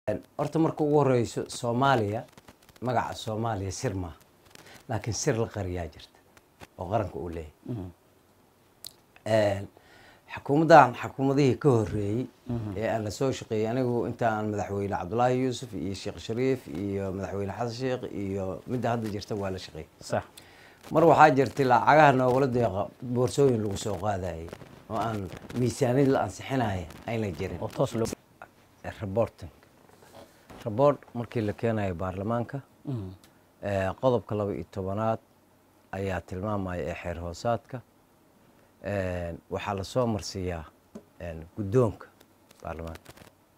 horta marka ugu horeyso soomaaliya magaca soomaaliya sir maaha laakiin sir la qariyaa jirta oo qaranka uu leeyahay xukuumaddan xukuumadihii ka horeeyey ee aan la soo shaqeeyey anigu inta aan madaxweyne cabdulaahi yuusuf iyo sheekh shariif iyo madaxweyne xasan sheekh iyo midda hadda jirta waa la shaqeeyey sax mar waxaa jirtay lacagaha noogala deeqa boorsooyin lagu soo qaadayay oo aan miisaaniyad la ansixinaya ayna jirin oo toos loo reporting report markii la keenayo baarlamaanka ee, qodobka laba iyo tobanaad ayaa tilmaamaya ee xeer hoosaadka Een, waxaa lasoo marsiiyaa een, guddoonka baarlamaanka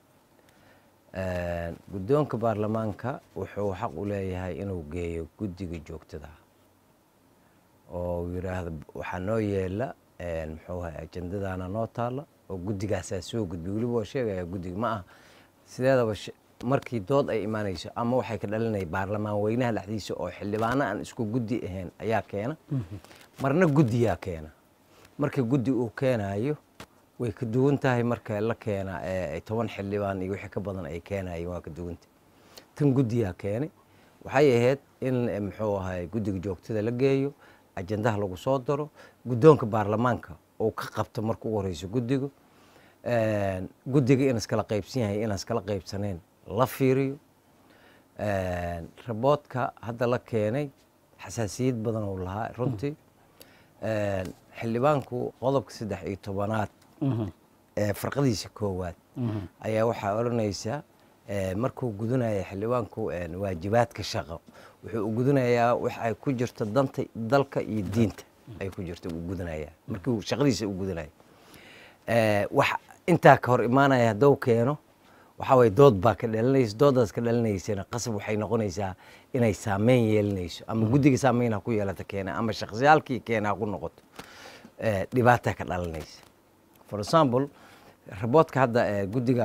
Een, guddoonka baarlamaanka wuxuu xaq u leeyahay inuu geeyo guddiga joogtada ah oo uu yidhaahdo waxaa noo yeela een, muxuu ahay ajendadaana noo taalla oo guddigaasaa soo gudbiy weliba waa sheegaya guddiga ma aha sideedaba sh- markii dood ay imaanayso ama waxay ka dhalinaya baarlamaan weynaha dhexdiisa oo xildhibaano aan isku guddi ahayn ayaa keena marna guddiyaa keena marka guddi uu keenayo way ka duwan tahay marka la keena ee, ay toban xildhibaan iyo wixii ka badan ay keenayeen waa ka duwanta tan guddiyaa keenay waxay ahayd in eh, muxuu ahay guddiga joogtada la geeyo ajendaha lagu soo daro guddoonka baarlamaanka uu ka qabto marka ugu horeyso guddiga Een, guddiga in iskala qaybsan yahay inaan iskala qaybsaneen la fiiriyo Een, raboodka hadda la keenay xasaasiyad badan uu lahaa runtii Een, xildhibaanku qodobka saddex iyo tobanaad ee farqadiisa koowaad ayaa waxaa odhanaysa ee, markuu gudanayo xildhibaanku een, waajibaadka shaqo wuxuu u gudanayaa wax ay ku jirto danta dalka iyo diinta ay ku jirto uu gudanayaa markii uu shaqadiisa u gudanayo Ee, wax intaa ka hor imaanaya hadduu keeno waxaa waye dood baa ka dhalinaysa doodaas ka dhalinaysana qasab waxay noqonaysaa inay saameyn yeelanayso ama guddiga saameyn ha ku yeelata keena ama shakhsiyaalkii keena ha ku noqoto Ee, dhibaataa ka dhalanaysa for example raboodka hadda ee, guddiga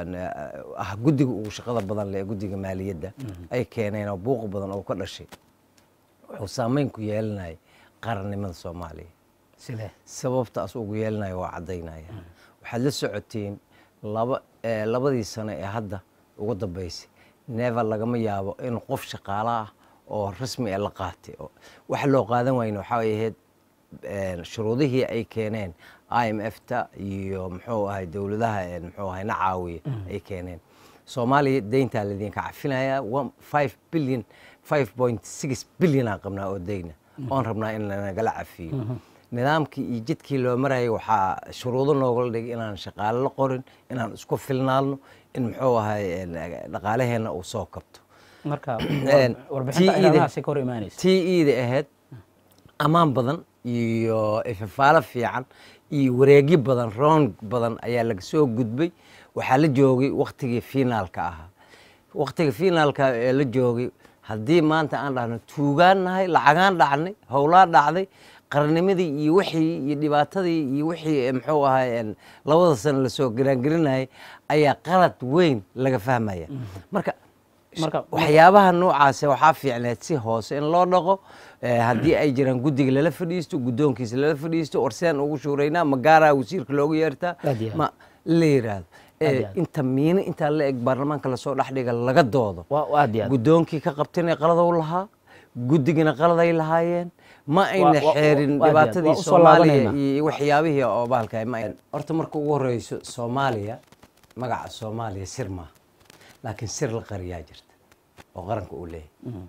uh, ah guddiga ugu shaqada badan leh ee guddiga maaliyadda ay keeneen oo buuq badan oo ka dhashay wuxuu saameyn ku yeelanaya qarannimada soomaaliya sidee sababtaas ugu yeelanaya waa caddaynaya waxaad la socotiin laba eh, labadii sano ee hadda ugu dambeysay never lagama yaabo in qof shaqaale ah oo rasmi ah la qaatay oo waxa loo qaadan wayna waxaa ay ahayd een, shuruudihii ay keeneen i m f ta iyo muxuu ahay dowladaha een, muxuu ahay na caawiya ay keeneen soomaaliya deyntaa laydinka cafinaya five billion five point six billion aan qabnaa oo deyna oon rabnaa in lanagala cafiyo nidaamkii iyo jidkii loo marayay waxaa shuruudo noogala dhigay inaan shaqaale la qorin inaan isku filnaadno in muxuu ahay een, dhaqaalaheenna uu soo kabto marka Een, warbixinta TE da- ilaadahaasi ka hor imaanaysa tii iida ahayd ammaan badan iyo ifafaalo fiican iyo wareegyo badan roon badan ayaa laga soo gudbay waxaa la joogay waktigii finaalka ahaa waktiga finaalka ee la joogay haddii maanta aan dhahno tuugaan nahay lacagaan dhacnay howlaa dhacday qarannimadii iyo wixii iyo dhibaatadii iyo wixii eh, muxuu ahay een, labada sano lasoo garaangelinayay ayaa qalad weyn laga fahmaya marka marka waxyaabaha noocaase waxaa fiicneed si hoose in loo dhaqo eh, haddii ay jiraan guddiga lala fadhiisto guddoonkiisa lala fadhiisto orseen ugu shuuraynaa ma gaaraa wasiirka loogu yeertaa Aad iyo aad. ma la yiraahdo Aad iyo Eh, aad. inta miino intaa la eg baarlamaanka lasoo dhex dhiga laga doodo waa waa aad iyo aad guddoonkii ka qabtayna qaladow lahaa guddigina qaladay lahaayeen ma ayna Waa- waa- xeerin waa- waa dhibaatadii usoo soomaaliya laabanayna. iyo waxyaabihii oo bahalka ma ayna- horta marka ugu horeyso soomaaliya magaca soomaaliya sir maaha laakiin sir la qariyaa jirta oo qaranka uu leeyahay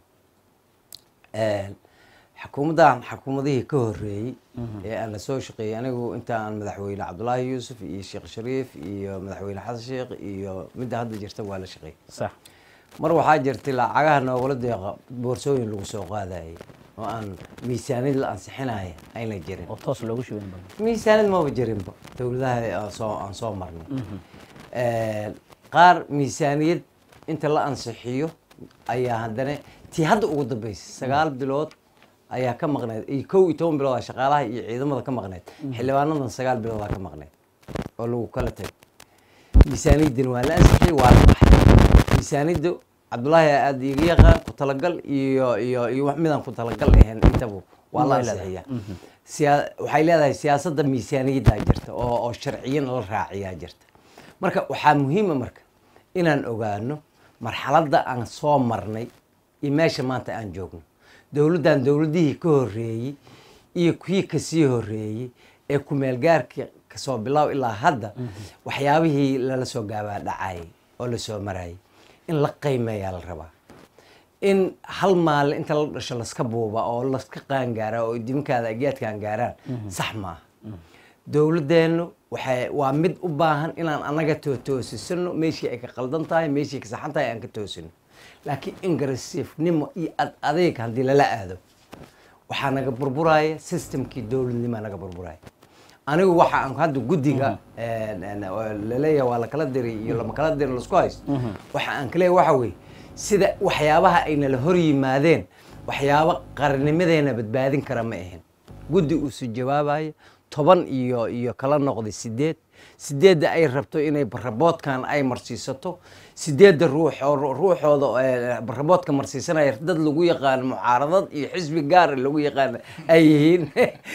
Een, xukuumaddan xukuumadihii ka horeeyey ee aan la soo shaqeeyey anigu inta aan madaxweyne cabdulaahi yuusuf iyo sheekh shariif iyo madaxweyne xasan sheekh iyo midda hadda jirta waa la shaqeeyey sax mar waxaa jirtay lacagaha noogala deeqa boorsooyin lagu soo qaadayay oo aan miisaaniyad la ansixinaya ayna jirin oo toos loogu shubayn badan miisaaniyad maba jirinba dowladaha aan soo aan soo marnay Een, qaar miisaaniyad inta la ansixiyo ayaa haddana tii hadda ugu dambeysay sagaal bilood ayaa ka maqneyd iyo kow iyo toban bilood aa shaqaalaha iyo ciidamada ka maqneyd xildhibaanadan sagaal biloodaa ka maqneyd oo lagu kala tagay miisaaniyaddina waa la ansixiyey waa la baxay miisaaniyaddu cabdulaahi aad iiga yaqaan ku talagal iyo iyo iyo wax midaan ku talagal ahayn intaba waa la Way leedahay. ansixiyaa siyaa- waxay leedahay siyaasadda miisaaniyaddaa jirta oo oo sharciyan la raaciyaa jirta marka waxaa muhiima marka inaan ogaano marxaladda aan soo marnay iyo meesha maanta aan joogno dowladdan dowladdihii ka horreeyey iyo kuwii kasii horreeyey ee kumeelgaarka kasoo bilow ilaa hadda waxyaabihii lala soo gaabaa dhacayay oo la soo marayay in la qiimeeyaa la rabaa in hal maalin inta la dhasho laska buuba oo laska qaangaara oo diminkaada ageedkaan gaaraan sax maaha dowladdeennu waxay waa mid u baahan inaan annaga tootoosisano meeshii ay ka qaldan tahay meeshii ka saxan tahay aan ka toosino laakiin ingressivenimo iyo ad adeeg haddii lala aado waxaa naga burburaya systemkii dowladnimoa naga burburaya anigu waxa aan hadda guddiga laleeyahay waa lakala diri iyo lama kala diri laisku haysto waxa aan ka leeyahay waxa weeye sida waxyaabaha ay nala hor yimaadeen waxyaabo qarnimadeena badbaadin kara ma ahin guddi uusu jawaabayo toban iyo iyo kala noqday sideed sideedda ay rabto inay baraboodkan ay marsiisato sideedda ruux oo ruuxooda baraboodka marsiisanaya dad lagu yaqaano mucaaradad iyo xisbi gaara lagu yaqaano ay yihiin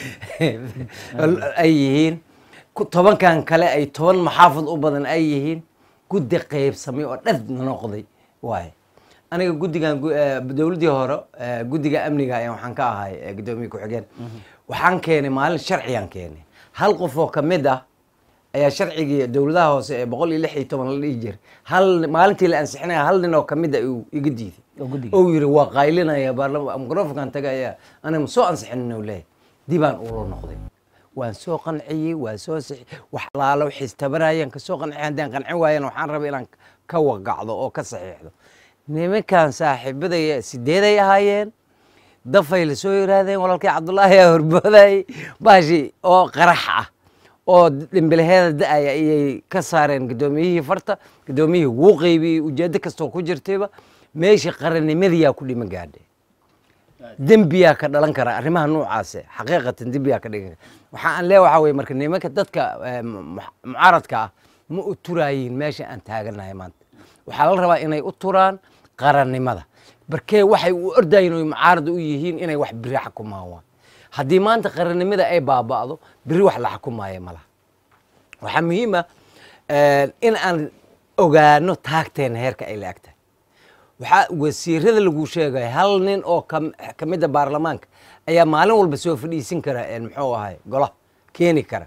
ay yihiin tobankan kale ay toban maxaafad u badan ay yihiin guddi qaybsamay oo dhad noqday waaye aniga guddigan dowladdii hore guddiga amniga ayaa waxaan ka ahay guddoomiye ku-xigeen waxaan keenay maalin sharcigaan keenay hal qof oo ka mid ah ayaa sharcigii dowladaha hoose ee boqol iyo lix iyo toban la dhihi jiray hal maalintii la ansixinaya hal nin oo ka mid a uu iga diiday ou yiri waa qaylinaya baarlama microfonkan tagaya aniga ma soo ansixinin u leeyahay dibaan uula noqday waan soo qanciyey waan soo sixi wax alaalo wixiis tabanayaan ka soo qanciyay haddaan qancin waayana waxaan rabay inaan ka waqacdo oo ka saxiixdo nimankan saaxiibadaya sideeday ahaayeen dafay la soo yiraahdeen walaalkii cabdullaahi aa horboodayay baashi oo qarax ah oo dhimbilaheeda da-aya ayay ka saareen guddoomiyihii farta guddoomiyihii wuu qeybiyey ujeeddo kastoo ku jirtayba meeshii qarannimadiyaa ku dhima gaadhay dembiyaa ka dhalan kara arrimaha noocaase xaqiiqatan dembiyaa ka dhigan kara waxa aan leeya waxaa weye marka nimanka dadka mucaaradka ah ma u turaayiin meesha aan taaganahay maanta waxaa la rabaa inay u turaan qarannimada barkee waxay u ordayin oy mucaarada u yihiin inay wax biri xakumaan waan haddii maanta qarannimada ay baaba'do biri wax la xakumaayo malaha waxaa muhiima in aan ogaano taagteena heerka ay la agtahay waxaa wasiirada lagu sheegaya hal nin oo ka mida baarlamaanka ayaa maalin walba soo fadhiisin kara muxuu ahay golaha keeni kara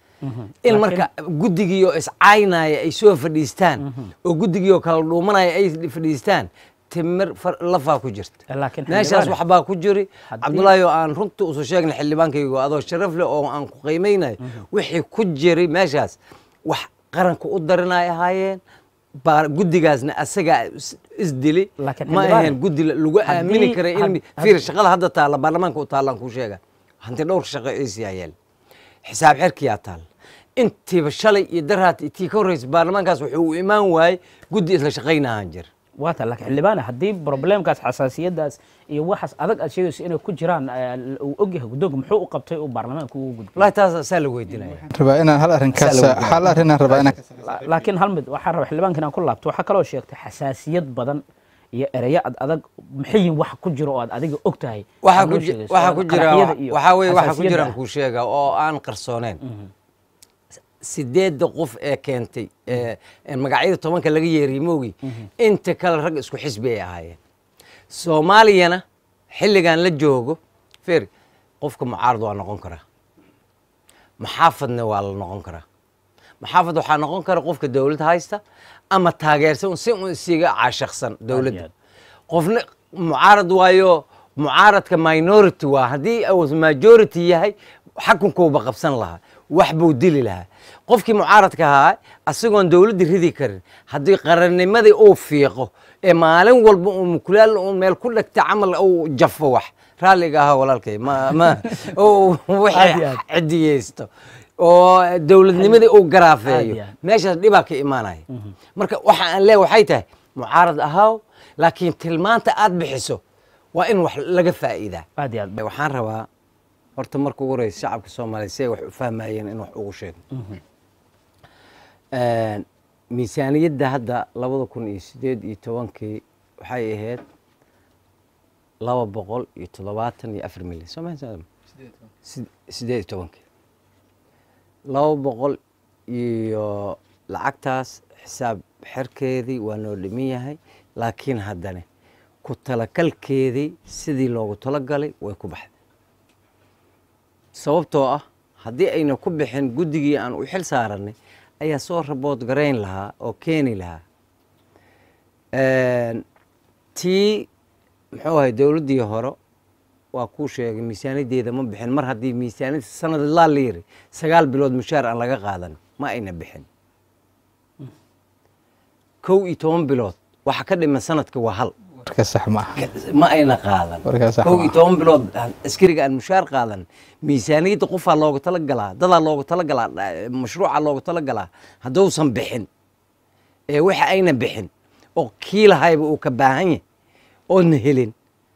in marka guddigii oo iscaynaya ay soo fadhiistaan oo guddigii oo kala dhuumanaya ay fadhiistaan timir lafaa ku jirta meeshaas waxbaa ku jiri cabdullaahi oo aan runta usu sheegna xildhibaankaygo adoo sharaf leh oo aan ku qiimaynayo wixii ku jiray meeshaas wax qaranka u darinay ahaayeen guddigaasna asagaa isdili ma ahayn guddi lagu aamini karay in fiir shaqada hadda taalla baarlamaanka u taallaan kuu sheega hanti dhowrka shaqo ciisiyaa yeel xisaab xerkiyaa taalla intiiba shalay iyo daraat tii ka horreysa baarlamaankaas wuxuu u imaan waayey guddi isla shaqaynahan jir waata laakiin xildhibaane haddii problemkaas xasaasiyadaas iyo waxaas adag aad sheegayso inay ku jiraan uu ogyahay guddoonka muxuu u qabtay uu baarlamaanka ugu gudbay wallahi taas saa la weydiinaya rabaa inaan hal arrinkaas hal arrinaan rabaa inaan laakiin hal mid waxaan rabaa xildhibaanka inaan ku laabto waxaa kaloo sheegtay xasaasiyad badan iyo ereyo ad adag maxay yihin wax ku jiro oo aad adiga og tahay waxaa ku ji- waxaa ku jira waxaa weye waxaa ku jiraan kuu sheega oo aan qarsooneen sideedda qof ee keentay ee ee magacyada tobanka laga yeeriy moogi inta kale rag isku xisbi ay ahaayeen soomaaliyana xilligan la joogo fer qofka mucaarad waa noqon karaa maxaafadna waa la noqon karaa maxaafad waxaa noqon kara qofka dowlad haysta ama taageersan si un isiga caashaqsan dowladda qofna mucaarad waayo mucaaradka minority waa haddii uu majority yahay xakunkuuba qabsan lahaa wax buu dili lahaa qofkii mucaaradka ahaa asigoon dowladda ridi karin haddii qarannimadii uu fiiqo ee maalin walba uu mukulaal uu meel ku dhegta camal uu jafo wax raalliga ahaa walaalkay ma ma uu wixii cidiyeysto oo dowladnimadii uu garaafeeyo Caadi ah. meeshaas dhibaa ka imaanaya marka waxa aan leeyahay waxay tahay mucaarad ahaaw laakiin tilmaanta aad bixiso waa in wax laga faa'iidaa aad iyo aad waxaan rabaa horta marka ugu horeysa shacabka soomaaliya si ay wax u fahmayeen in wax ugu sheego miisaaniyadda hadda labada kun iyo sideed iyo tobankii waxay ahayd laba boqol iyo toddobaatan iyo afar milyan soo ma sideed iyo tobankii laba boqol iyo lacagtaas xisaab xerkeedii waa noo dhiman yahay laakiin haddane ku talakalkeedii sidii loogu talagalay way ku baxday sababtoo ah haddii ayna ku bixin guddigii aan u xil saaranay ayaa soo rabood garayn lahaa oo keeni lahaa tii muxuu ahay dowladdii hore waa kuu sheegay miisaaniyaddeeda ma bixin mar haddii miisaaniyadda sanad laa la yiri sagaal bilood mushaar aan laga qaadan ma ayna bixin kow iyo toban bilood waxa ka dhiman sanadka waa hal warka sax ma aha ma ayna qaadan Warkaa sax kow ma iyo aha. toban bilood askariga aan mushaar qaadan miisaaniyadda qofaa looga talagalaa dadaa looga talagalaa dha- mashruuca looga talagalaa hadduusan bixin ee waxa ayna bixin oo kii lahayba uu ka baahan yahay oodna helin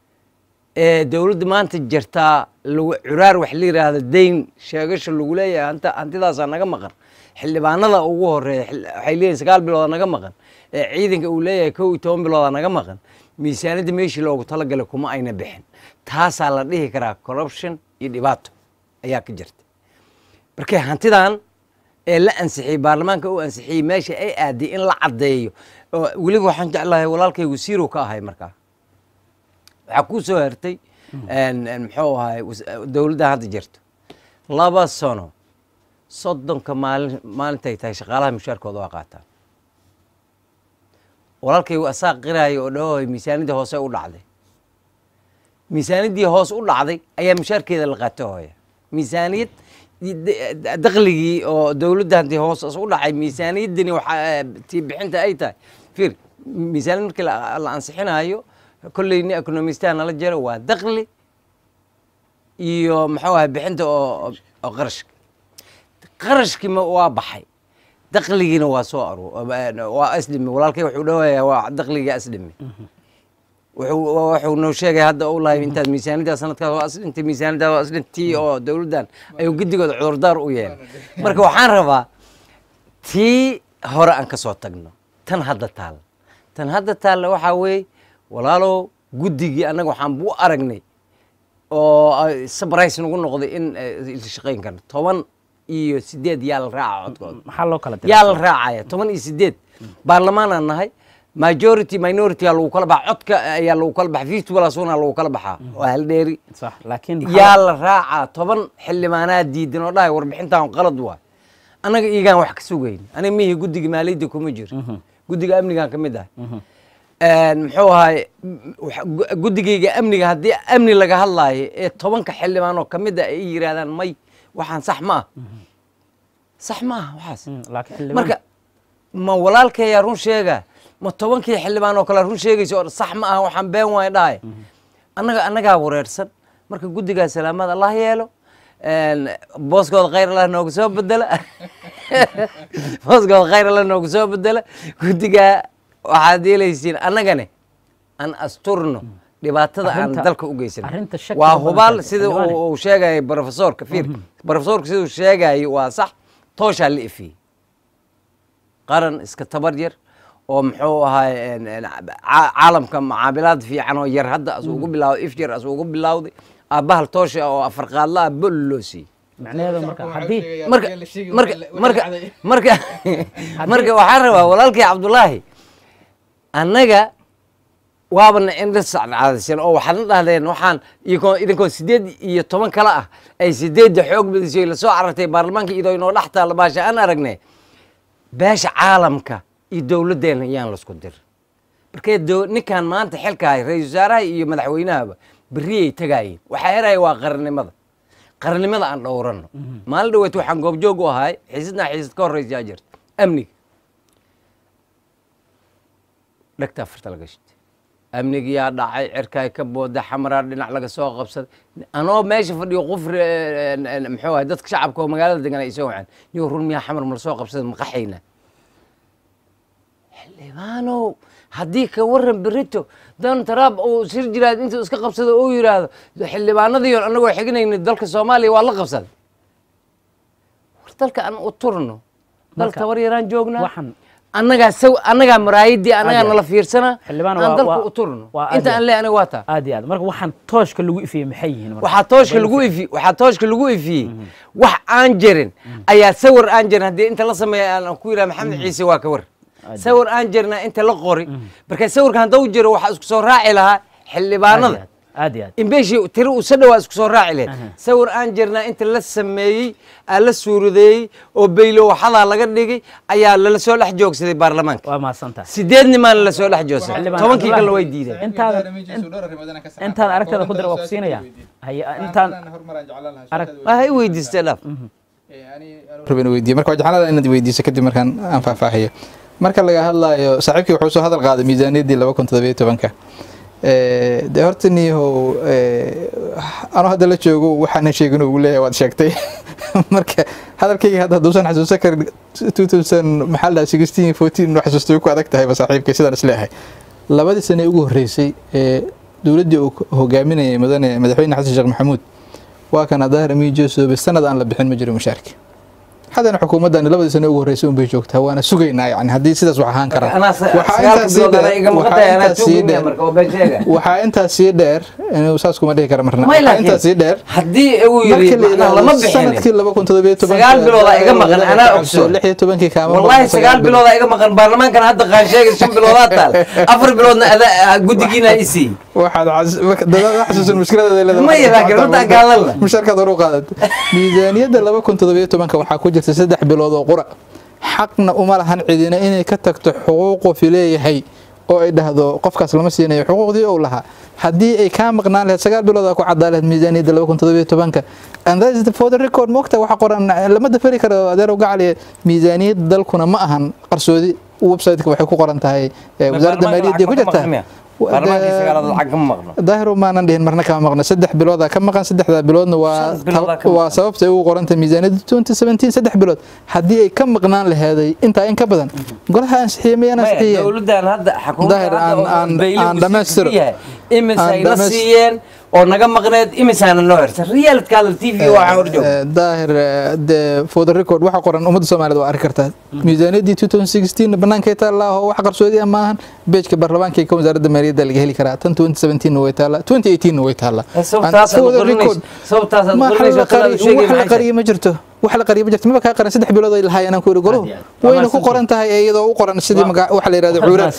ee dowladda maanta jirtaa lagu curaar wax la yidhaahdo dayn sheegasha lagu leeyahay hanta hantidaasaa naga maqan xildhibaanada ugu horeeya xil- waxay leeyihin sagaal biloodaa naga maqan ee ciidanka uu leeyahay kow iyo toban biloodaa naga maqan miisaaniyadda meeshii loogu talagalay kuma ayna bixin taasaa la dhihi karaa corruption iyo dhibaato ayaa ka jirta markay hantidan ee la ansixiyey baarlamaanka uu ansixiyey meesha ay aaday in la caddeeyo oo weliba waxaan jeclahay walaalkay wasiirow ka ahay markaa waxaa kuu soo hertay een- een muxuu ahay was- dowladda hadda jirto laba sano soddonka maalin maalintay tahay shaqaalaha mushaarkooda waa qaataan walaalkay asaa qiraayo oo dhahoy miisaaniyadda hoose u dhacday miisaaniyaddii hoos u dhacday ayaa mushaarkeeda la qaata hooya miisaaniyad d- dakhligii oo dowladda haddii hoos u dhacay miisaaniyaddani waxaa tii bixinta ay tahay fiir miisaaniyad markii la la ansixinayo kolley nin economistaa nala jiro waa dakhli iyo muxuu ahay bixinta oo oo qarashka qarashkii ma waa baxay dakhligiina waa soo aru waa asdhimi walaalkay wuxuu dhawayaa waa dakhligii asdhimi wuxuu wuxuu noo sheegay hadda uu lahay intaad miisaaniyadda sanadkaas waa asdhintay miisaaniyadda waa asdhintii oo dowladdan ayuu guddigooda cudurdaar u yeelay marka waxaan rabaa tii hore aan ka soo tagno tan hadda taalla tan hadda taalla waxaa weeye walaalow guddigii annaga waxaan bu aragnay oo ay sabrais nagu noqday in eh, la shaqayn karno toban iyo sideed yaa la raaca codkooda maxaa loo kala diray yaa la raacaya toban iyo sideed baarlamaanaan nahay majority minority aa lagu kala baxa codka ayaa lagu kala baxa fifty plus one aa lagu kala baxaa waa hal dheeri sax laakiin yaa la raacaa toban xildhibaanaa diidan oo dhahay warbixintan qalad waay annaga iigaan wax ka sugayn aniga mihi guddiga maaliyadda kuma jiro guddiga amnigaan ka mid ahay muxuu ahay wax- gu- guddigayga amniga haddii amni laga hadlaayo ee tobanka xildhibaan oo ka mid a ay yidhaahdaan may waxaan sax ma ah sax ma ah waxaas Mm, laakiin xildhibaan marka ma walaalkeeyaa run sheega ma tobankii xildhibaan oo kale run sheegaysa oo sax ma ah waxaan been waay dhahay annaga annagaa wareersan marka guddigaa salaamad allah yeelo een, booskooda khayr allah noogu soo bedela booskooda khayr allah noogu soo bedela guddigaa waxaad yeelaysiin annagane aan asturno dhibaatada aan Arrinta- dalka u geysan arrinta shaki waa badan hubaal tahay, sida xildhibaane. uu uu sheegaya brofesorka fiir brofesorka siduu sheegayo waa sax tooshaa la ifiyey qaran iska tabar yar oo muxuu ahaay een, een, ca- caalamka macaabilaad fiican oo yar hadda as ugu bilaawday if yar as ugu bilaawday aabahal toosha oo afar qaadla ah bol loo siiyey macnaheedu marka haddii marka marka marka marka marka waxaan rabaa walaalkii cabdulaahi annaga waabana indha sacdaadaysan oo waxaadna dhahdeen waxaan idinkoo idinkoo sideed iyo toban kale ah ay sideedda xoog badisay lasoo carartay baarlamaanka iyadoo inoo dhex taalla baasha aan aragnay beesha caalamka iyo dowladdeena yaan lasku dir markee dow- ninkan maanta xilka hay ra-iisul wasaaraha iyo madaxweynahaba berriyay tagaayeen waxaa heraya waa qarannimada qarannimada aan dhowranno maalin dhaweet waxaan goobjoog u ahay xiisadnaa xiisad ka horreysa jirta amniga dhegta afarta laga shitay amnigiyaa dhacay cirkaay ka booda xamaraa dhinac laga soo qabsaday anoo meesha fadhiyo qufri muxuu ahay dadka shacabka oo magaalada degan ay soo waceen niyo run miyaa xamar ma lasoo qabsaday maqaxayna xildhibaanow haddii ka waran berito don trump uu sir jiraad intuu iska qabsado uu yidhaahdo xildhibaanadiion anagoo xignayna dalka soomaaliya waa la qabsaday war dalka aan u turno dal Marka, tabar yaraan joognaa waxaan annagaa saw annagaa maraayadii annagaa Aad nala fiirsanaa Xildhibaan aan waa- dalka waa- u turno waa aad inta iyo aan leeyahay aniga waa taa aad iyo aad marka waxaan tooshka lagu ifiyey maxay yihiin marka? waxaa tooshka lagu ifi waxaa tooshka lagu ifiyey wax aan jirin ayaa sawir aan jirin haddii inta la sameeya aan ku yidhaha maxamed ciise waa ka war sawir aan jirna inta la qori marka sawirka hadduu jiro waxaa isku soo raaci lahaa xildhibaanada aad iyo aad in beeshii tiri uu sadhow waa isku soo raaci lahayd sawir aan jirna inta la sameeyey aa la suuradeeyey oo beylo waxadaa laga dhigay ayaa lala soo dhex joogsaday baarlamaanka waa mahadsantahay sideed nimaana la soo dhex joogsaday Xildhibaan tobankii Cabdullaahi. kalena way diideen intaan intaan aragtada ku dira waa ku siinaya haye intaan arag waa i weydiistay dhaaf rabin weydiiye marka waa jeclaan inaad weydiiso kadib markaan aan faahfaahiyo marka laga hadlaayo saaxiibkii wuxuu soo hadal qaaday miisaaniyaddii laba kun toddobiyo tobanka dee horta niyahow anuu hadda la joogo waxaanan sheegin ugu leeyahay waad sheegtay marka hadalkayga hadda hadduusan xasuusan karin two thousand maxaa la sixteen fourteen inuu xasuusto way ku adag tahayba saaxiibkay sidaan isleeyahay labadii sane ugu horreysay ee dowladdii uu hogaaminayay mudane madaxweyne xasan sheekh maxamuud waa kan adaahir amiin joosobe sanad aan la bixin ma jiro mushaarki haddana xukuumaddan labadii sane ugu horreysay unbay joogtaa waana sugaynaa yani haddii sidaas wax ahaan karaa anaa Waxaa sagaalka intaas sii bilood anaa dheer- iga waxaa maqantay anaa intaas sii tuugaya dheer- marka oo been sheega waxaa intaas sii dheer inuu saas kuma dhihi kara marna may waxaa intaas sii laakiin dheer haddii uu marka yidhi la macnaha lama yidhaahdo sanadkii bixinin laba kun toddobiyo tobanka Sagaal biloodaa iga maqan, anaa ogsoon. lix iyo tobankii kaama والله maqan, سقال بلوضة إيجا مقن برلمانكن هذا قان شيء شن بلوضات تال أفر بلوضنا أذا قدقينا إيسي waxaad cas- marka dadaal xasuusan mushkiladeeda leedahay. Maya, laakiin runta aan ka hadalna. mushaarkaad hor u qaadat miisaaniyadda laba kun toddobiyo tobanka waxaa ku jirta saddex bilood oo qura xaqna uma lahan cidina inay ka tagto xuquuqu fileeyahay oo ay dhahdo qofkaas lama siinayo xuquuqdii uu lahaa haddii ay kaa maqnaan lahayd sagaal bilood aa ku cadaa lahayd miisaaniyadda laba kun toddobiyo tobanka and that is the for the record moogta waxa qoran lama dafari karo adeer gacaliye miisaaniyadda dalkuna ma ahan qarsoodi website-ka waxay ku qoran tahay eh, wasaaradda maaliyadda ku jirtaa برلمانكي سقال هذا الحق مقن daahir maanan dhihin marna kama maqna saddex bilooda ka maqan saddexda biloodna waa Saddex biloodaa ka waa maqan. sababta ay ugu qoranta miisaaniyadda 2017 saddex bilood haddii ay ka maqnaan laheeday intaa in ka badan golaha ansixiyey mayaan ansixiyeen dowladdan hadda Daahir, aan- aan- aan dhammaystiro. imis Aan ay na dhammays- siiyeen oo naga maqneed imisaana noo hirta realidka hadal t v waxaa hor jooga Eh, daahir eh, de for the record waxa qoran ummadda soomaaliyeed waa arki kartaa miisaaniyaddii 2016 bannaankay taallaa oo wax qarsoodi ah maahan beejka baarlamaanka ka wasaaradda maaliyadda laga heli karaa tan 2017 na way taallaa 2018 na way taallaa sababtaas And for the aad record, qoranayso sababtaas aad ma qoranayso la qari- qadaad sheegay wax la maxay qariyo ma jirto wax la qariyo ma jirto maba kaa qaran saddex bilood ay lahaayeen aan ku yidhi goluhu Aad iyo aad. wayna ku qoran tahay iyadoo u qoran sidii maga- waxa la yidhahdo cuura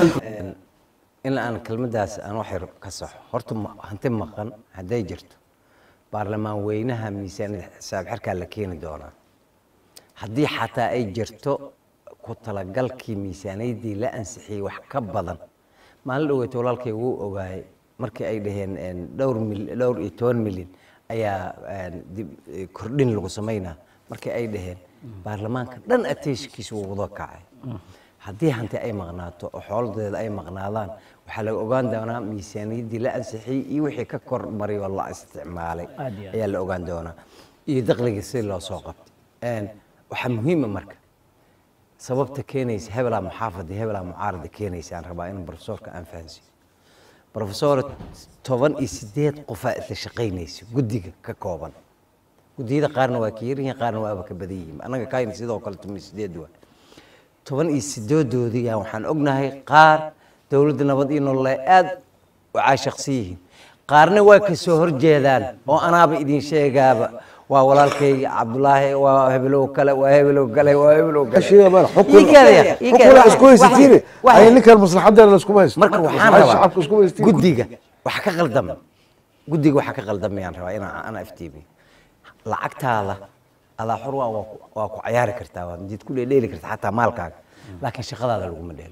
in aan kelmaddaas aan wax yar ka saxo horta ma- hanti maqan hadday jirto baarlamaan weynaha miisaaniyada xisaab xirkaa la keeni doonaa haddii xataa ay jirto ku talagalkii miisaaniyaddii la ansixiyey wax ka badan maalin dhoweyta walaalkay wuu ogaayay markii ay dhaheen een, dhowr mil dhowr iyo toban milyan ayaa een, dib eh, kordhin lagu samaynaa markii ay dhaheen baarlamaanka dhan ateeshkiisa wuu wada kacay haddii hanti ay maqnaato oo xooladeeda ay maqnaadaan waxaa laga ogaan doonaa miisaaniyaddii la ansixiyey iyo wixii ka kor maray oo la isticmaalay Aad iyo aad. ayaa la ogaan doonaa iyo dakhligii si loo soo qabtay Een, waxaa muhiima marka sababta keenaysa hebelaa muxaafada iyo hebelaa mucaarada keenaysa aan rabaa in profesorka aan fahansiiyo profesor toban iyo sideed qofaa isla shaqaynaysa guddiga ka kooban guddiyada qaarna waa ka yaryihiin qaarna waaba ka badan yihiin annaga kaayna sidoo kale toban iyo sideed waa toban iyo sideedoodii yaa waxaan ognahay qaar dowladda nabad iyo nolol ay aad u caashaqsan yihiin qaarna waa ka soo horjeedaan oo anaaba idin sheegaaba waa walaalkayga cabdulaahi waa hebelow kale waa hebelow kale waa hebelow kale شيء ما حكم Ii keenaya, ii حكم keenaya. اسكو يستيري Wax- اي نكر مصلحه دار اسكو ما marka waxaan الشعب rabaa اسكو يستيري guddiga waxa ka qaldama guddiga waxa ka qaldamayaan rabaa inaan ana iftiimiyo lacagtaada adaa xor waa waa ku- waa ku cayaari kartaa waa jid ku dheeli kartaa xataa maalkaaga laakiin shaqadaada laguma dheelo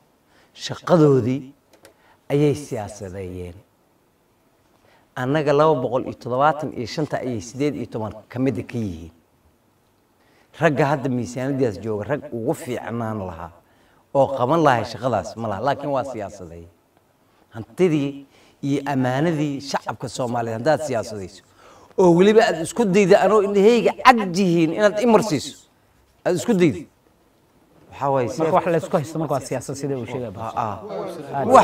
shaqadoodii ayay siyaasadeeyeen annaga laba boqol iyo toddobaatan iyo shanta ayay sideed iyo toban ka mida ka yihiin ragga hadda miisaaniyadaas jooga rag ugu fiicnaan lahaa oo qaban lahay shaqadaas ma laha laakiin waa siyaasadeey hantidii iyo ammaanadii shacabka soomaaliyeed haddaad siyaasadayso oo weliba aad isku dayda anoo indhahayga cad yihiin inaad imarsiiso aad isku dayda waxaa waaye marka wax la isku haysto marka waa siyaasad sida uu sheegay wax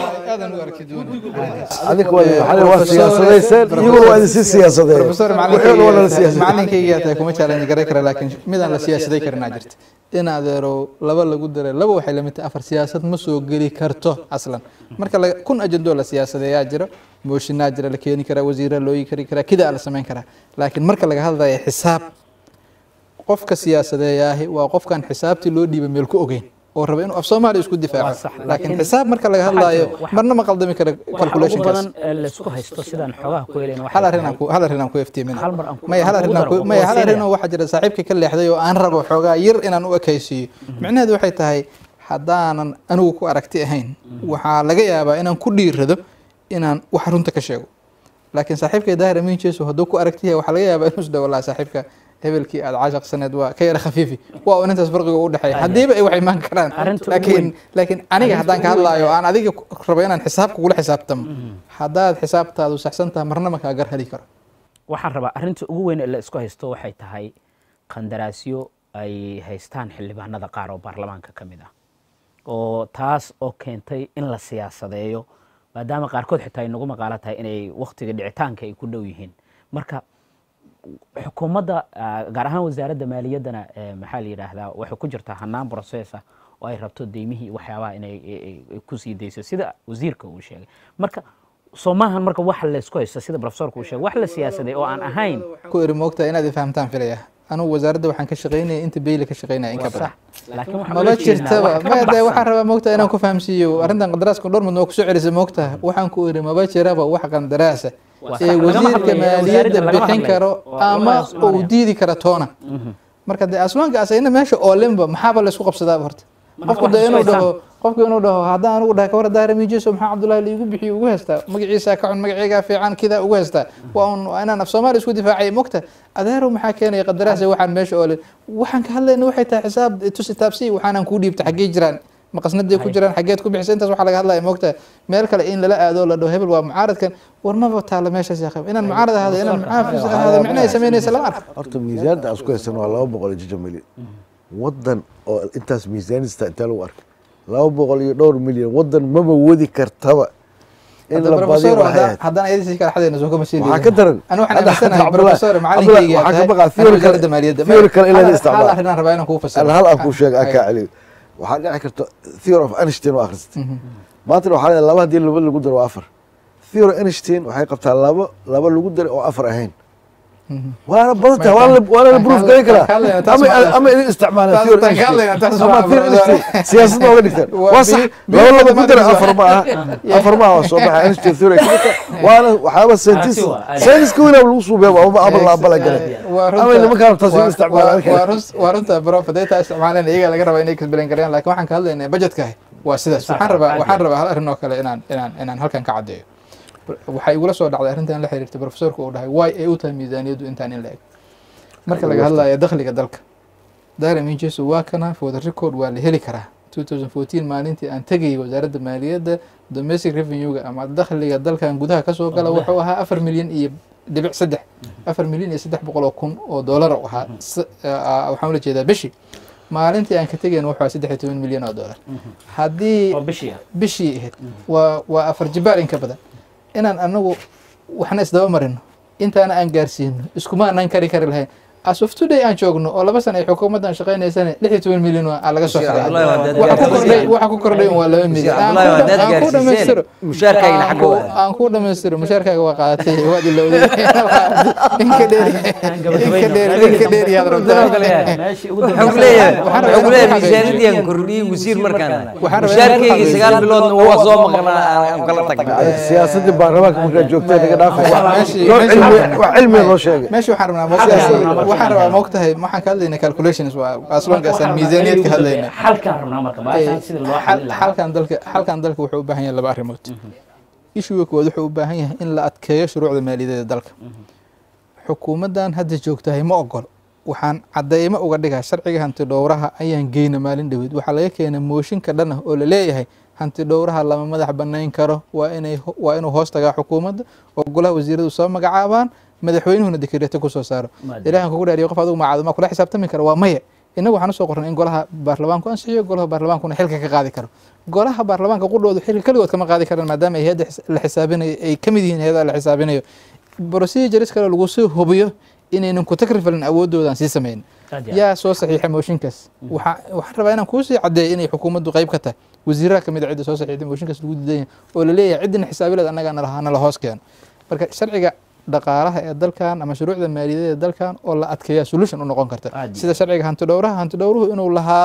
هذيك ولا سياسه يقولوا هذه سياسه professor وحول ولا سياسه macalinkayga taa kuma challenge garay kara laakiin midaan la siyaasaday karinaa jirta in adeero laba lagu daray laba waxay lamid tahay afar siyaasad ma soo geli karto aslan marka laga- kun ajandoo la siyaasadeeyaa jiro mooshinaa jira la keeni karaa wasiira loo yi kari karaa kidaa la samayn karaa laakiin marka laga hadlaya xisaab qofka siyaasadeeyaahi waa qofkan xisaabtii loo dhiibay meel ku ogeyn oo raba inuu af soomaali isku Waa difaaco sax, laakiin laakiin xisaab marka laga waxaa hadlaayo jiro, waxa- marna ma qaldami karo waxa ugu calculationkaas badan ee laysku haysto sidaan xoogaha ku helayna hal arrin aan ku hal arrin aan ku iftiimina Hal mar aan ku- maya hal aan arrin kugu aan ku daro, maya waa hal arrin siinaya. oo waxaa jira saaxiibkii ka leexday oo aan rabo xoogaa yar inaan u ekaysiiyo micnaheedu waxay tahay haddaanan anigu ku aragti ahayn waxaa laga yaabaa inaan ku dhiirado inaan wax runta ka sheego laakiin saaxiibkay daahir amiin jeeso hadduu ku aragti yahay waxaa laga yaabaa inuu isdhawo laha saaxiibka hebelkii aad caashaqsaneed waa ka yara khafiifi waa un intaas farqiga u dhexeeya haddiiba ay wax imaan karaan Arrinta ugu laakiin weyn- laakiin aniga arrinta haddaan ka ugu weyn hadlaayo aan adiga ku- rabo inaan xisaabka kugula xisaabtamo haddaad xisaabtaadu saxsan tahay marna ma kaa gar heli karo waxaan rabaa arrinta ugu weyn ee la isku haysto waxay tahay qandaraasyo ay haystaan xildhibaanada qaar oo baarlamaanka ka mid ah oo taas oo keentay in la siyaasadeeyo maadaama qaarkood xitaa ay nagu maqaalo tahay inay wakhtiga dhicitaanka ay ku dhow yihiin marka xukuumadda ah, gaar ahaan wasaaradda maaliyaddana eh, maxaa la yidhaahdaa waxay ku jirtaa hanaan process ah oo ay rabto deymihii waxyaabaha inay ay- ay- ay ku sii dayso sida wasiirka uu sheegay marka soo maahan marka wax laysku haysto sida profesorka uu sheegay wax la siyaasaday oo aan ahayn ku iri moogtaa inaad ifahmtaan filaya anugu wasaaradda waxaan ka shaqaynaya inta beyli ka shaqaynaya in ka waa badan sax laakiin waxaan maba ula jeednaa jirtaba wax ka maya dee baxsan. waxaan rabaa moogtaa inaan ku fahamsiiyo arrintan qandaraaska dhowr mid noo kusoo celisa moogtaa waxaan ku iri maba jiraba wax qandaraasa Waa ee sax, lagama wasiirka hadlayo, maaliyadda wasaaradda lagama bixin hadlayo. karo Waa- ama waa Soomaaliya. uu diidi kara toona marka dee aswaanka asayna meesha oolinba maxaaba laysku qabsadaaba horta Marka qofku wax dee inuu isku dhaho qofku inuu dhaho haddaan anugu dhahay kawar daara miijeso maxaa cabdullahi liigu bixiyo ugu heystaa magaciisa ka xun magaceygaa fiican kidaa ugu heystaa waa un waa inaan af soomaali isku difaacay mogta adeerow maxaa keenaya qadaraasa waxaan meesha oolin waxaan ka hadlayna waxay tahay xisaab tusi taabsi waxaanan kuu dhiibta xaggee jiraan maqasnaday ku jiraan xaggeed ku bixisa intaas waxaa laga hadlaya mogta meel kale in lala aado la dhaho hebel waa mucaaradkan war maba taala meeshaas yaa qaba inaan mucaarad ahaado inaan mucaafis ahaado micnahay samaynaysa lama arko horta miisaanta aan isku haysan waa laba boqol iyo jija milyan wadan oo intaas miisaanista intaa lagu arkay laba boqol iyo dhowr milyan wadan maba wadi kartaba in Hadda la badiyo professor, waxay haddaan- ahayd haddaan ayadiisi kala xadayna soo kama sii waxaa liidin. ka daran Ani waxaan Hadda- aaminsanahay hadda Cabdullahi- professor, Cabdullahi, macalinkayga waxaa ka tahay, baqaa ani theory kale- wasaaradda maaliyadda. theory kale in la Hal- hal isticmaalo. arrin aan rabaa inaan kuu fasiro. Hal- hal aan kuu sheega aan Ay. kaa celiyo waxaa dhici karta theory of Einstein oo akhrisatay maantana waxaa leedahay laba haddii laba lagu daro waa afar theory Einstein waxay qabtaa laba laba lagu daray oo afar ahayn waana badan tahay waana la- waana la proof garan karaa Ka hadlayna taas ama waa- ama in isticmaalaan taas- theory taas ka hadlayna taas Einstein ama waa- theory Einstein siyaasadda oga dhigtaan Waa waa sax bi- bi- laba lagu bi- daray bi- afar ma aha afar ma aha waa soo baxa Einstein theory ka midta waana waxyaaba scientist Taasi waa- scientist weyna lagu suubiya ama ama la abala galay Waa runta- ama nimankaan taas waa- u isticmaalaan waa- waa run- waa runta prof hadday taa isticmaaleen iyaga laga rabaa inay kasbelan karayaan laakiin waxaan ka hadlaynaa budgetka waa sidaas waxaan rabaa waxaan rabaa hal arrin oo kale inaan inaan inaan halkan ka caddeeyo waxaa igula soo dhacday arrintan la xiriirtay professorka uu dhahay waay ay u tahay miisaaniyaddu intaan in la eg marka laga hadlayo dakhliga dalka daara minjeso waa kana for the record waa la heli karaa 2014 maalintii aan tegayay wasaaradda maaliyadda domestic revenue-ga ama dakhliga dalkan gudaha kasoo gala wuxuu ahaa afar milyan iyo dhibic saddex afar milyan iyo saddex boqol oo kun oo doolar u ahaa S- ah, waxaan ula jeedaa bishii maalintii aan ka tegayn wuxuu ahaa saddex iyo toban milyan oo doolar haddii oo bishii ah bishii ahayd waa waa afar jibaar in ka badan inaan anagu waxna isdaba marino intaana aan gaarsiino iskuma anaan kari kari lahayn as of today aan joogno oo laba sana ay xukuumaddan shaqaynaysana lix iyo toban milyan waa laga soo xiray Abdullahi, waa dad waxa ku gaarsiisay. kordhay waxa ku kordhay waa laba milyan Aan Abdullahi, ku waa dha- dad aan ku gaarsiiseen. dhamaystiro Mushaarkaagina Aan xagga ku- waa. aan ku dhamaystiro mushaarkaaga waa qaadatay waad ilowday inka dheeri inka dheeri inka dheeri yaad rabtaa meeshii ugu wuxuu ku dambeysay leeyahay Waxaan wuxuu ku leeyahay rabaa- miisaaniyadii aan kordhiyey wasiir markaan Waxaan rabaa- mushaarkeyga sagaal biloodna waa soo maqnaa aan kala tagnay siyaasadii baarlamaanka markaa joogtay naga dhaafay Meeshii- wax meeshii- cilmi wax cilmiga loo sheegay meesha waxaan rabnaa moogtahay waxaan rabaa moogtahay waxaan ka hadlaynaa calculations waa aslonkaasaan miisaaniyad ka hadlaynaa xalkaan rabnaa marka baashaan sida loo xalin lahaa xalkan dalka xalkan dalka wuxuu u baahan yahay laba arrimood ishuga koowaad wuxuu u baahan yahay in la adkeeyo shuruucda maaliyadeeda dalka xukuumaddan hadda joogtahay ma ogol waxaan cadeymo uga dhigaa sharciga hanti dhowraha ayaan geyna maalin dhoweed waxaa laga keenay mooshinka dhan ah oo la leeyahay hanti dhowraha lama madax banayn karo waa inay waa inuu hoos tagaa xukuumadda oo golaha wasiiradu soo magacaabaan madaxweynuhuna dekreeto kusoo saaro Maadam. ilaahan kugu dhaariyo qof adigu macaado ma kula xisaabtami kara waa maya inagu waxaan usoo qornay in golaha baarlamaanku ansixiyo golaha baarlamaankuna xilka ka qaadi karo golaha baarlamaanka qudhoodu xilka keligood kama qaadi karaan maadaama ay hayadda xis- la xisaabinayo ay ka mid yihiin hayadaha la xisaabinayo procedures kale lagu soo hubiyo inaynan ku takrifalin awoodoodan sii samayn Aad iyo aad. yaa soo saxiixa mooshinkaas waxaa waxaan rabaa inaan kuusii caddeeyo inay xukuumaddu qayb ka tahay wasiiraha kamid a cidda soo saxiixday mooshinkaas lagu diidan yahay oo la leeyahay ciddina xisaabileed annagaa nala nala hoos keeno marka sharciga dhaqaalaha ee dalkan ama shuruucda maaliyadeed ee dalkan oo la adkeeya solution u noqon karta Aad iyo sida sharciga hanti dhowraha hanti dhowruhu inuu lahaado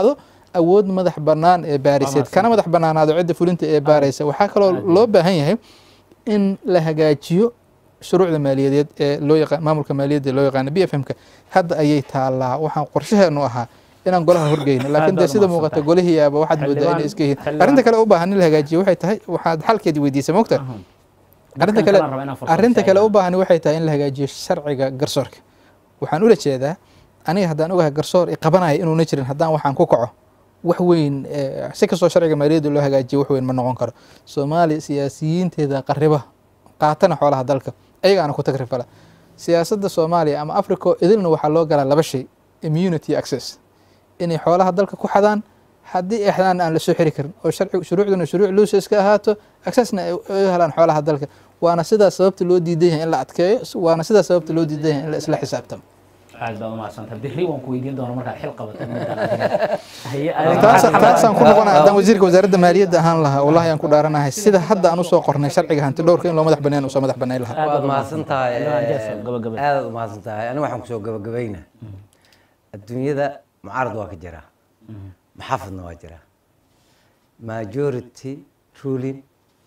awood madax bannaan ee baariseed kana madax bannaanaado cidda fulinta ee baaraysa waxaa kaloo loo baahan yahay in la hagaajiyo shuruucda maaliyadeed ee loo yaqaan maamulka maaliyadda loo yaqaano b f m-ka hadda ayay taallaa waxaan qorshaheenu ahaa inaan golaha horgeyno laakiin dee baad sida umahadsan muuqata tahay. golihiyaaba waxaad moodaa Xildhibaan- inay iska yihiin xildhibaan- arrinta kale u baahan in la hagaajiyo waxay tahay waxaad xalkeedii weydiisay mogta arrinta kale kalaan rabaa inaan fursad arrinta kale siiyo. u baahan waxay tahay in la hagaajiyo sharciga garsoorka waxaan ula jeedaa aniga haddaan ogahay garsoor i qabanaya inuuna jirin haddaan waxaan ku kaco wax weyn eh, si kastoo sharciga maaliyadda loo hagaajiyo wax weyn ma noqon karo soomaaliya siyaasiyiinteeda qariba qaatana xoolaha dalka ayagaana ku tagrifala siyaasadda soomaaliya ama africa idilna waxaa loo galaa laba shay immunity access inay xoolaha dalka ku xadaan haddii ay xadaan aan la soo xiri karin oo sharci shuruucduna shuruuc luusas ka ahaato accessna ay u helaan xoolaha dalka waana sidaas sababta loo diidan yahay in la adkeeyo waana sidaas sababta loo diidan yahay in la isla xisaabtamo aad baa umahadsantaha berri waan ku weydiin doona markaad xil qabato midaan adiga. Haye, adiga taas maxaad taasaan ku rabtaa? noqonaa haddaan wasiirka wasaaradda maaliyadda ahaan lahaa wallahi aan ku dhaaranahay sida hadda aan usoo qornay sharciga hanti dhowrka in loo madax banaan usoo madax banayn lahaa Aad waad baad mahadsan tahay Xildhibaan Jeso, gabagabada. aadaad u mahadsan tahay aniga waxaan kusoo gabagabaynaa adduunyada mucaarad waa ka jiraa maxaafadna waa jiraa majority ruling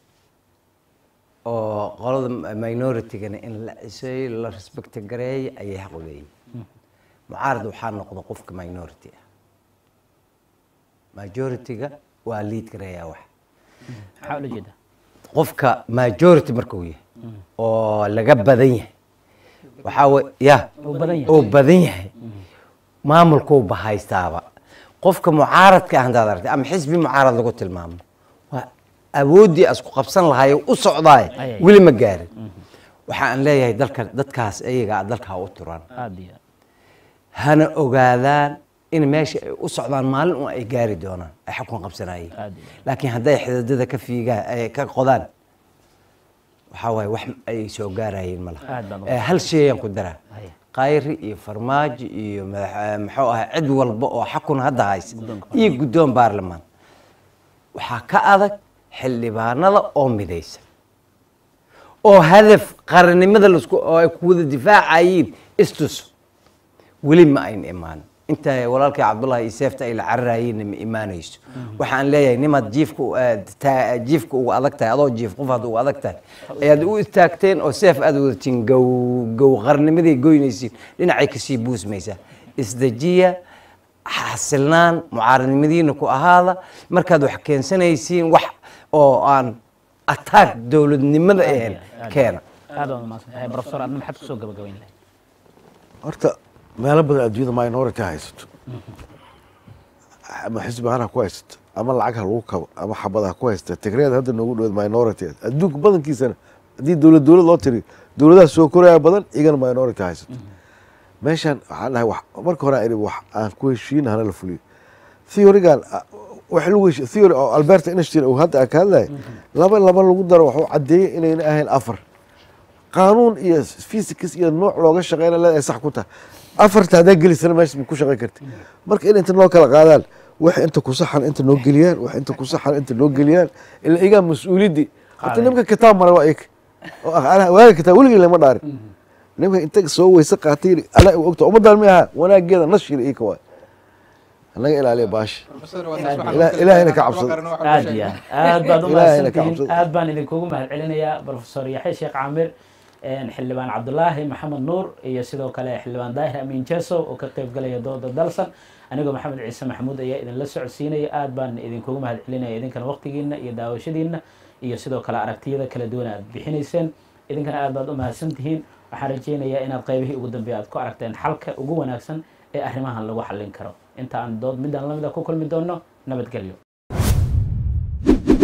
oo qolada minority-gana in la ciseeyo la respect gareeyo ayay xaq u leeyihin mucaarad waxaa noqda qofka minority ah majority-ga waa lead gareeyaa wax maxaa ula jeedaa qofka majority markuu yahay oo laga badan yahay waxaa wey ya uu badan yahay oo badan yahay maamulkuu bahaystaaba qofka mucaaradka ah haddaad aragtay ama xisbi mucaarad lagu tilmaamo waa awooddii asku qabsan lahaay u socdaay Ay, ay. weli ma gaarin waxa aan leeyahay dalka dadkaas iyagaa dalkaa u turan aad iyo aad. hana ogaadaan in meesha ay u socdaan maalin un ay gaari doonaan ay xukun qabsanayeen Aad iyo aad. laakiin hadday xididada ka fiigaan ay ka qodaan waxaa waaye wax ay soo gaarayeen ma Aad laha baan u Eh, hal shayaan ku daraa Haya. qayri iyo farmaajo iyo madax- eh, muxuu ahaa cid walba oo xakun hadda haysa iyo guddoon baarlamaan waxaa ka adag xildhibaanada oo midaysa oo hadaf qarannimada lasku oo ay ku wada difaacayeen istus weli ma ayn imaan inta walaalkay cabdullahi iyo seefta ay la cararayeenna ma imaanayso waxaan leeyahay nimaad jiifka u- eh, taa- jiifka uga adag tahay adoo jiif qof aad uga adag tahay ayaad u istaagteen oo seef aad wadatiin gow gow qarnimaday goynaysiin dhinacay kasii buusmaysaa isdejiya xasilnaan mucaaradnimadiina ku ahaada markaad wax keensanaysiin wax oo aan attack dowladnimada ahayn keena aad baad umahadsantahay professor adna maxaad kusoo gabagabayn lahayd horta meelo badan adduunyada minority ha haysato ama xisbi ahaan ha ku haysato ama lacag ha lagu kabo ama xabad ha ku haysta tigreed hadda noogu dhawaad minority adduunka badankiisana haddii dowlad dowlad loo tiriyo dowladaha soo koraya badan iyagana minority ha haysato meeshan waxaan dhahay wax- marka hore aan idhi wax aan ku heshiin hana la fuliyo theorygan ah, wax lagu heshi theory oo albert einstein uu hadda ka hadlaya laba laba lagu daro wuxuu caddeeyey inayna ahayn afar qaanuun iyo physics iyo nooc looga shaqeyna leedahay sax ku tahay afarta haddaa gelisana meesha ma ku shaqeyn karti marka in inta noo kala qaadaan wax inta ku saxan inta noo geliyaan wax inta ku saxan inta noo geliyaan ila igaa mas-uuliyaddii horta Qaaday. nimka kitaab maray waa ik oo ah, anaa waaga kitaab weligii lama dhaarin nimka inta soo weyse qaatay yidhi, anaa u ogta ummadaan ma aha wanaageeda nashiri ika waay anaga ilaaliya baasha Ilaah- ilaahayna ka cabsado. aad iyo aad aad baad Ilaahayna ka umahadsantihiin cabsado. aad baan idinkugu mahad celinayaa professor yaxya sheekh caamir een, xildhibaan cabdulaahi maxamed nuur iyo sidoo kale xildhibaan daahir amiin jeso oo ka qayb galaya dooda dalsan anigoo maxamed ciise maxamuud ayaa idinla socodsiinaya aad baan idinkugu mahad celinaya idinkana waqtigiina iyo daawashadiina iyo sidoo kale aragtiyada kala duwan aad bixinayseen idinkana aad baad u mahadsantihiin waxaan rajaynayaa inaad qaybihii ugu dambeeya aad ku aragteen xalka ugu wanaagsan ee arrimahan lagu xallin karo inta aan dood midaan lamida ku kulmi doono nabadgelyo